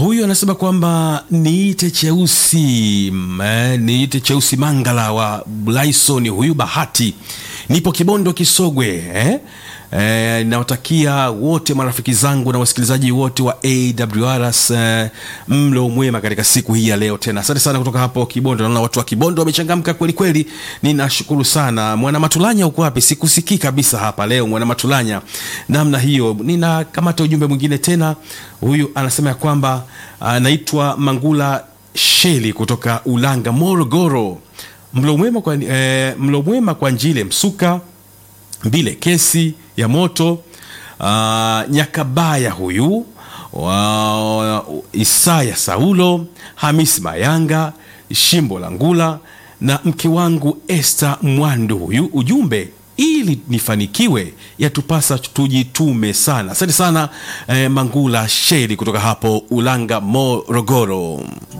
Huyu anasema kwamba niite cheusi mm, eh, niite cheusi Mangala wa Blaison. Huyu Bahati, nipo Kibondo Kisogwe eh? Eh, nawatakia wote marafiki zangu na wasikilizaji wote wa AWRs eh, mlo mwema katika siku hii ya leo. Tena asante sana kutoka hapo Kibondo. Naona watu wa Kibondo wamechangamka kweli kweli, ninashukuru sana. Mwana Matulanya uko wapi? Sikusikii kabisa hapa leo, Mwana Matulanya namna hiyo. Ninakamata ujumbe mwingine tena. Huyu anasema ya kwamba anaitwa Mangula Sheli kutoka Ulanga, Morogoro. Mlo mwema kwa, eh, mlo mwema kwa Njile Msuka Mbile kesi ya moto uh, Nyakabaya huyu wa Isaya Saulo Hamisi Mayanga Shimbo la Ngula na mke wangu Esther Mwandu. Huyu ujumbe ili nifanikiwe yatupasa tujitume sana. Asante sana eh, Mangula Sheri kutoka hapo Ulanga Morogoro.